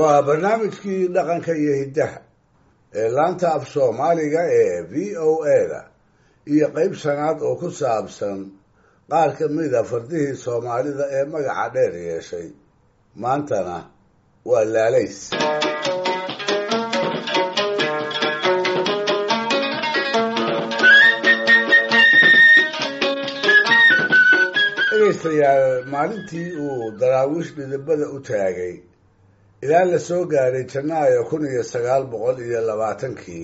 waa barnaamijkii dhaqanka iyo hiddaha ee laanta af soomaaliga ee v o a-da iyo qeyb shanaad oo ku saabsan qaar ka mida fardihii soomaalida ee magaca dheer yeeshay maantana waa laalays dhegaystayaal maalintii uu daraawiish dhidibada u taagay ilaa la soo gaaray janaayo kun iyo sagaal boqol iyo labaatankii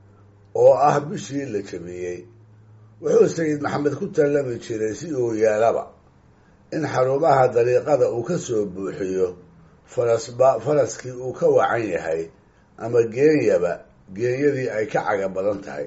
oo ah bishii la jabiyey wuxuu sayid maxamed ku tallami jiray si uu yeelaba in xarumaha dariiqada uu ka soo buuxiyo farasba faraskii uu ka wacan yahay ama geenyaba geenyadii ay ka caga badan tahay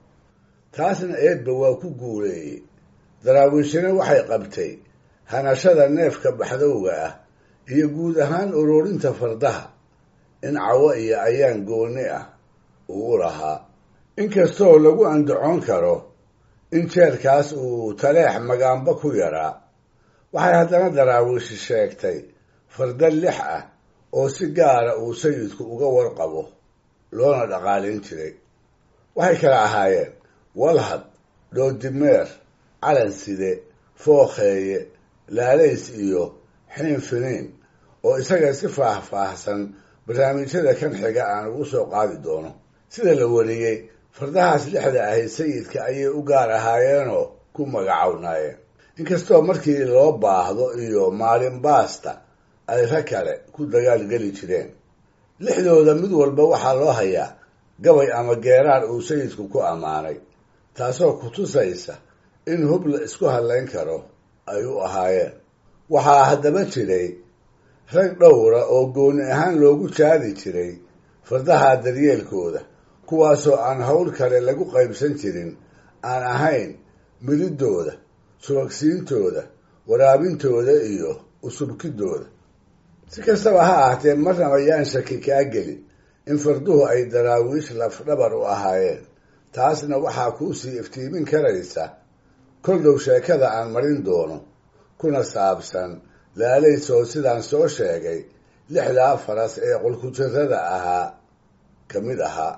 taasna eedba waa ku guuleeyey daraawiishina waxay qabtay hanashada neefka baxdowga ah iyo guud ahaan ururinta fardaha in cawo iyo ayaan gooni ah uu u lahaa inkastoo lagu andacoon karo in jeerkaas uu taleex magaanba ku yaraa waxay haddana daraawiishi sheegtay farda lix ah oo si gaara uu sayidku uga warqabo loona dhaqaalayn jiray waxay kala ahaayeen walhad dhoodimeer calanside fookheeye laalays iyo xiin finiin oo isaga si faah-faahsan barnaamijyada kan xiga aan ugu soo qaadi doono sida la wariyey fardahaas lixda ahayd sayidka ayay u gaar ahaayeenoo ku magacownaayeen inkastoo markii loo baahdo iyo maalin baasta ay ra kale ku dagaalgeli jireen lixdooda mid walba waxaa loo hayaa gabay ama geeraar uu sayidku ku ammaanay taasoo ku tusaysa in hub la isku hadlayn karo ay u ahaayeen waxaa haddaba jiray rag dhowra oo gooni ahaan loogu jaadi jiray fardaha daryeelkooda kuwaasoo aan howl kale lagu qaybsan jirin aan ahayn mididooda subagsiintooda waraabintooda iyo usubkidooda si kastaba ha ahaatee marnaba yaan shaki kaa gelin in farduhu ay daraawiish lafdhabar u ahaayeen taasna waxaa kuusii iftiimin karaysa kol dhow sheekada aan marin doono kuna saabsan laalaysoo sidaan soo sheegay lixdaa faras ee qolkujirada ahaa ka mid ahaa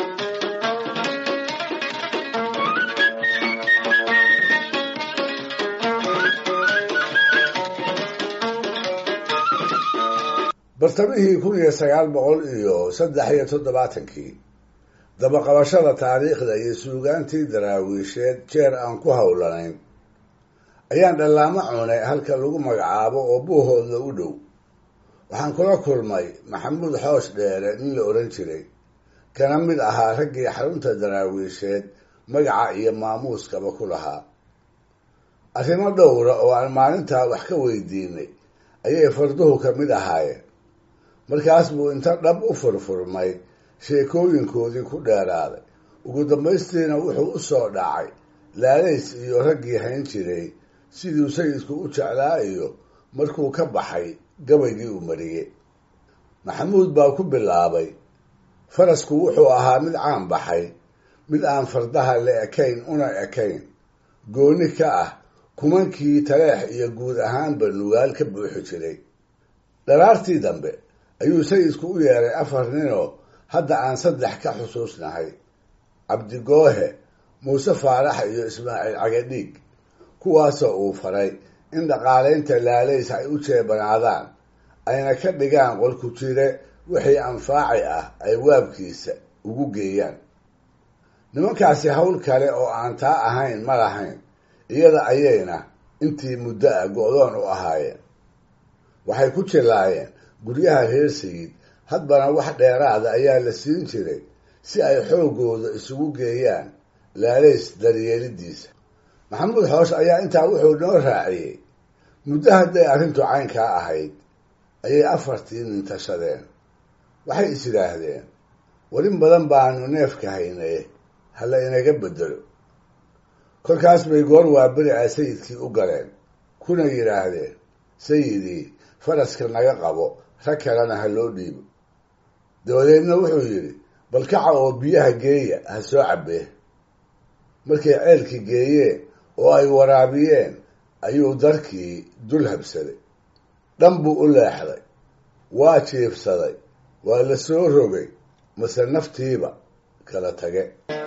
bartamihii kun iyo sagaal boqol iyo saddex iyo toddobaatankii dabaqabashada taariikhda iyo suugaantii daraawiisheed jeer aan ku howlanayn ayaan dhallaamo cunay halka lagu magacaabo oo buuhoodla u dhow waxaan kula kulmay maxamuud xoosh dheere nin la odhan jiray kana mid ahaa raggii xarunta daraawiisheed magaca iyo maamuuskaba ku lahaa arrimo dhowra oo aan maalintaa wax ka weydiinay ayay farduhu ka mid ahaayeen markaas buu inta dhab u furfurmay sheekooyinkoodii ku dheeraaday ugu dambaystiina wuxuu u soo dhacay laalays iyo raggii hayn jiray siduu sayidku u jeclaa iyo markuu ka baxay gabaygii uu mariyey maxamuud baa ku bilaabay farasku wuxuu ahaa mid caan baxay mid aan fardaha la ekayn una ekayn gooni ka ah kumankii taleex iyo guud ahaanba nugaal ka buuxi jiray dharaartii dambe ayuu sayidku u yeeray afar ninoo hadda aan saddex ka xusuusnahay cabdigoohe muuse faarax iyo ismaaciil cagadhiig kuwaasoo uu faray in dhaqaalaynta laalays ay u jeebanaadaan ayna ka dhigaan qolku jire wixii anfaaci ah ay waabkiisa ugu geeyaan nimankaasi hawl kale oo aan taa ahayn ma lahayn iyada ayayna intii muddo ah go-doon u ahaayeen waxay ku jilaayeen guryaha reer sayid hadbana wax dheeraada ayaa la siin jiray si ay xooggooda isugu geeyaan laalays daryeelidiisa maxamuud xoosh ayaa intaa wuxuu noo raaciyey muddo hadday arrintu caynkaa ahayd ayay afartii nintashadeen waxay is yidhaahdeen warin badan baanu neefka haynaye hala inaga bedelo kolkaas bay goor waaberi ah sayidkii u galeen kuna yidhaahdeen sayidii faraska naga qabo rag kalena ha loo dhiibo dabadeedna wuxuu yidhi bal kaca oo biyaha geeya ha soo cabbee markay ceelkii geeyeen oo ay waraabiyeen ayuu darkii dul habsaday dhan buu u leexday waa jiifsaday waa la soo rogay mase naftiiba kala tage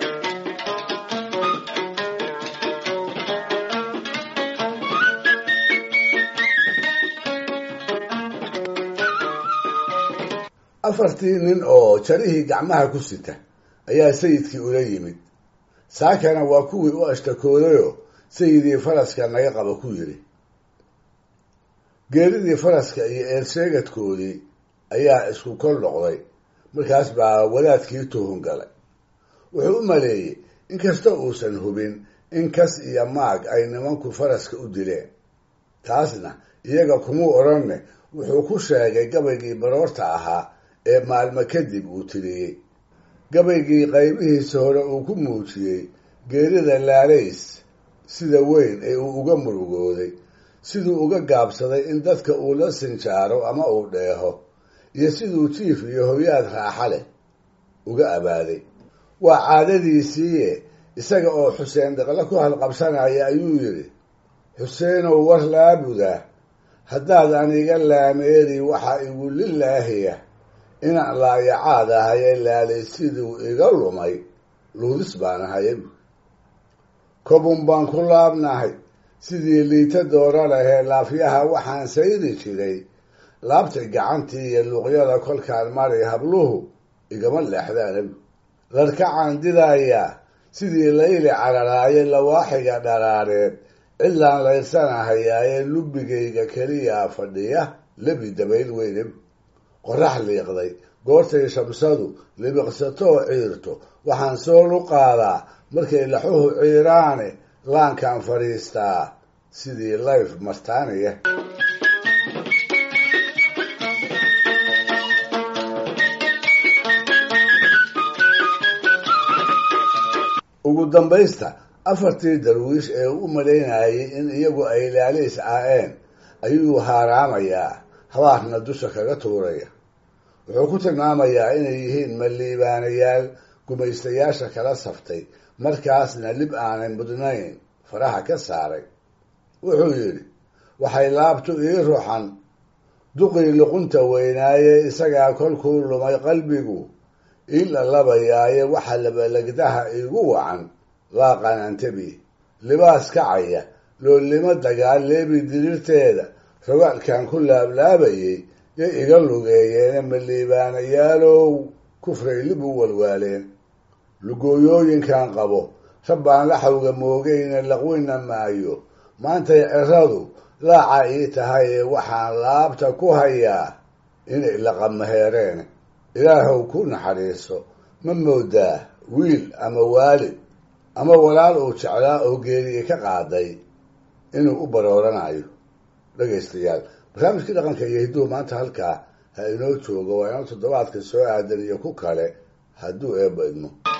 afartii nin oo jarihii gacmaha ku sita ayaa sayidkii ula yimid saakana waa kuwii u ashtakoodayoo sayidii faraska naga qaba ku yidhi geeridii faraska iyo eersheegadkoodii ayaa isku kol noqday markaas baa wadaadkii tuhun galay wuxuu u maleeyey inkasta uusan hubin in kas iyo maag ay nimanku faraska u dileen taasna iyaga kumuu odhanne wuxuu ku sheegay gabaygii baroorta ahaa ee maalmo kadib uu tiriyey gabaygii qaybihiisa hore uu ku muujiyey geerida laalays sida weyn ee uu uga murugooday siduu uga gaabsaday in dadka uu la sinjaaro ama uu dheeho iyo siduu jiif iyo hoyaad raaxa leh uga abaaday waa caadadiisiiye isaga oo xuseen daqle ku halqabsanaya ayuu yidhi xuseenow war laabuda haddaad aniga laameeri waxaa igu lilaahiya inaan laayacaad ahaye laalay siduu iga lumay luudis baan ahaye kobun baan ku laabnahay sidii liita doora lahee laafyaha waxaan sayri jiray laabtay gacantii iyo luuqyada kolkaan mari habluhu igama leexdaan larkacaan didayaa sidii layli cararaaye lawaaxiga dharaareed cidlaan layrsanahayaayee lubbigayga keliyaa fadhiya lebi dabayl weyne qorax liiqday goortay shamsadu libiqsatoo ciirto waxaan soo luqaadaa markay laxuhu ciiraane laankaan fadhiistaa sidii layf martaaniya ugu dambaysta afartii darwiish ee u malaynayay in iyagu ay laaliis caa'een ayuu haaraamayaa habaarna dusha kaga tuuraya wuxuu ku tilmaamayaa inay yihiin maliibaanayaal gumaystayaasha kala saftay markaasna lib aanay mudnayn faraha ka saaray wuxuu yidhi waxay laabtu ii ruxan duqii luqunta weynaaye isagaa kolkuu lumay qalbigu ii lalabayaaye waxa labalagdaha iigu wacan laaqanantabi libaas kacaya loolimo dagaal leebi diriirteeda rogaalkan ku laablaabayay yay iga lugeeyeene maliibaanayaalow kufray lib u walwaaleen lugooyooyinkan qabo rabbaan laxawga moogayna laqwina maayo maantay ciradu laaca ii tahay ee waxaan laabta ku hayaa inay laqamaheereen ilaahow ku naxariiso ma moodaa wiil ama waalid ama walaal uu jeclaa oo geeriye ka qaaday inuu u barooranayo dhegaystayaal barnaamijkii dhaqanka iyo hidduhu maanta halkaa ha inoo joogo waa inoo toddobaadka soo aadan iyo ku kale hadduu eebba idmo